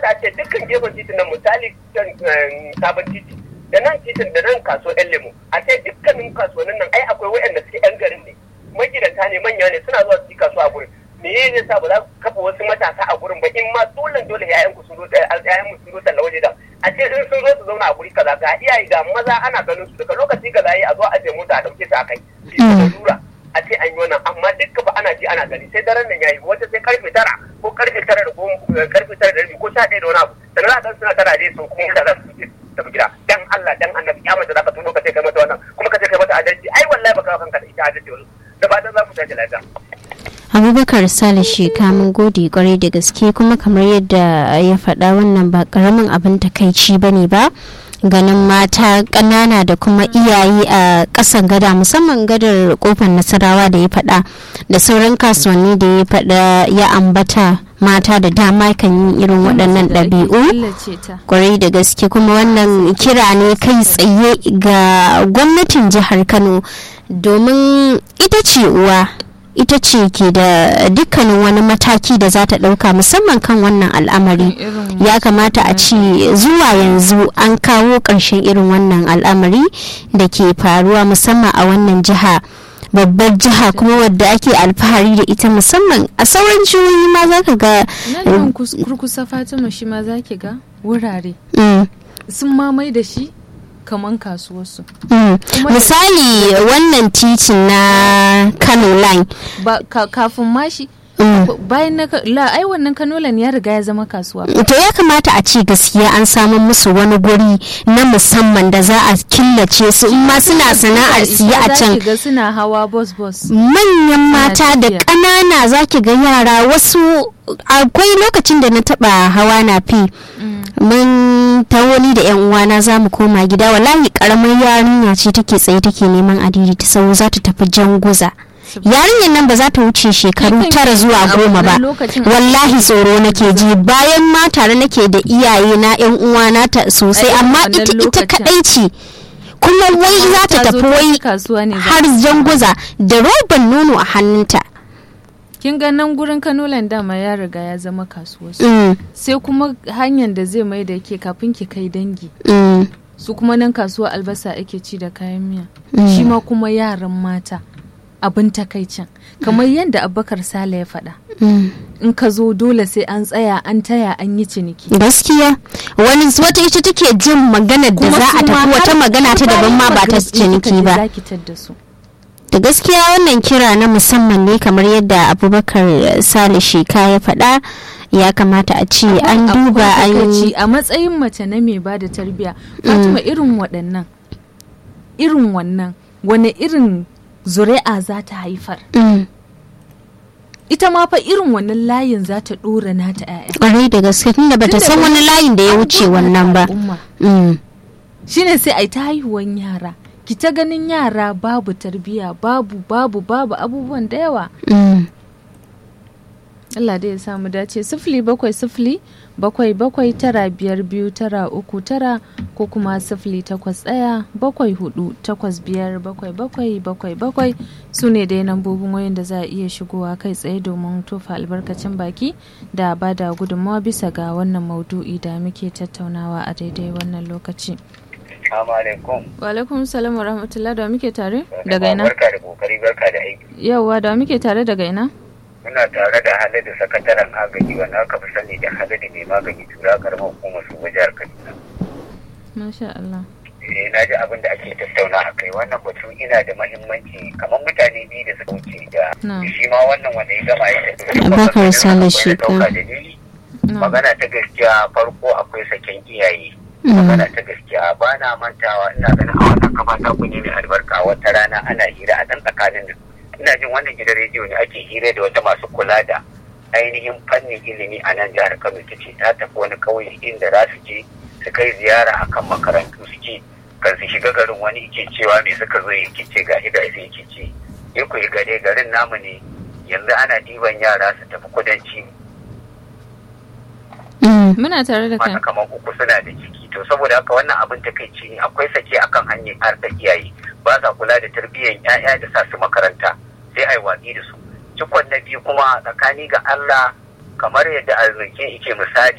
a ce dukkan gefen titin nan misali sabon titi da nan titin da nan kaso yan lemu a ce dukkanin kasuwannin nan ai akwai waɗanda suke yan garin ne magidanta ne manya ne suna zuwa su yi kasuwa a gurin me ya zai sa ba za ku kafa wasu matasa a gurin ba in ma dole dole yayan ku sun zo yayan mu sun zo talla waje da a ce in sun zo su zauna a guri kaza ga iyaye ga maza ana ganin su daga lokaci kaza yi a zo a je mota a dauke su a kai lura a ce an yi wannan amma dukka ba ana ji ana gani sai daren nan yayi wata sai karfe tara ko karfe tara da goma karfe tara da rabi ko sha ɗaya da wani abu sannan za ka suna tara dai sun kuma da za su tafi gida dan Allah dan annabi ya mace za ka tuno ka ce kai mata wannan kuma ka ce kai mata adalci ai wallahi baka kanka da ita adalci wani da fatan za ku tashi lafiya abubakar sale sheka mun gode kwarai da gaske kuma kamar yadda ya faɗa wannan ba karamin abin takaici ba ne ba ganin mata ƙanana da kuma iyaye a ƙasan gada musamman gadar kofar nasarawa da ya faɗa da sauran kasuwanni da ya faɗa ya ambata mata da dama kan yi irin waɗannan ɗabi'u kwarai da gaske kuma wannan kira ne kai tsaye ga gwamnatin jihar kano domin ita ce uwa ita ce ke da dukkanin wani mataki da za ta ɗauka musamman kan wannan al'amari ya kamata a ce zuwa yanzu an kawo ƙarshen irin wannan al'amari da ke faruwa musamman a wannan jiha babbar jiha kuma wadda ake alfahari da ita musamman a sauran jihohi ma za ka ga nan kurkusa fatima shi ma za ki ga wurare sun mamai da shi kaman kasuwarsu. misali wannan titin na kano line kafin mashi bayan na la ai wannan kanolan ya riga ya zama kasuwa to ya kamata a ce gaskiya an samu musu wani guri na musamman da za a killace su in ma suna sana'ar siya a can ga suna hawa bus bus manyan mata da ƙanana zaki ga yara wasu akwai lokacin da na taba hawa na fi mun ta wani da yan uwana za mu koma gida wallahi karamar yarinya ce take tsaye take neman adiri ta sau za ta tafi janguza yarinyar nan ba za ta wuce shekaru tara zuwa goma ba wallahi tsoro nake ji bayan ma tare nake da iyaye na yan uwana ta sosai amma ita ita kadai ce kuma wai za ta tafi wai har janguza da roban nono a hannunta kin ga nan gurin kanolan dama ya riga ya zama kasuwa sai kuma hanyar da zai mai da ke kafin ki kai dangi su kuma nan kasuwa albasa ake ci da kayan miya shi ma kuma yaran mata abin takaicin kamar yadda abubakar sale ya faɗa in ka zo dole sai an tsaya an taya an yi ciniki gaskiya wani wata ita take jin maganar da za a tafi wata magana ta daban ma ba ta ciniki ba da gaskiya wannan kira na musamman ne kamar yadda abubakar sale sheka ya faɗa ya kamata a ce an duba an yi a matsayin mace na mai ba da tarbiya fatima irin waɗannan irin wannan wani irin zuri'a za ta haifar ita ma fa irin wannan layin za ta ɗora nata 'ya'ya ƙwarai da gaske tunda bata san wani layin da ya wuce wannan ba shine sai a yi ta haihuwan yara ki ta ganin yara babu tarbiya babu babu babu abubuwan da yawa Allah dai ya samu dace sifili bakwai sifili bakwai bakwai tara biyar biyu tara uku tara ko kuma sifili takwas ɗaya bakwai hudu takwas biyar bakwai bakwai bakwai bakwai su ne dai nambobin wayan da za a iya shigowa kai tsaye domin tofa albarkacin baki da ba da gudunmawa bisa ga wannan maudu'i da muke tattaunawa a daidai wannan lokaci. Assalamu alaikum. Wa alaikum salam wa rahmatullah da muke tare daga ina? Barka da kokari barka da aiki. Yawwa da muke tare daga ina? Muna tare da Haladu sakataren agaji wanda aka fi sani da Haladu mai magani tura karamar hukumar su jihar Kaduna. Masha Allah. Eh na ji abin da ake tattauna a kai wannan batu ina da mahimmanci kamar mutane biyu da suka wuce da shi ma wannan wanda ya gama ya tafi. Bakar Sale shi Magana ta gaskiya farko akwai saken iyaye. magana ta gaskiya ba na mantawa ina ganin a wannan kafa ta kunyi mai albarka wata rana ana hira a dan tsakanin nan ina jin wannan gidan rediyo ne ake hira da wata masu kula da ainihin fannin ilimi a nan jihar Kano ta ce ta tafi wani kauye inda za su je su kai ziyara akan makarantu suke kan su shiga garin wani yake cewa me suka zo yake ce ga hida sai yake ce ya ku gare garin namu ne yanzu ana diban yara su tafi kudanci muna tare da kai kamar uku suna da ciki to saboda haka wannan abin takaici ne akwai sake akan hanyar harkar iyaye ba sa kula da tarbiyyar 'ya'ya da sa su makaranta sai ai watsi da su cikon na biyu kuma tsakani ga Allah kamar yadda arziki yake misali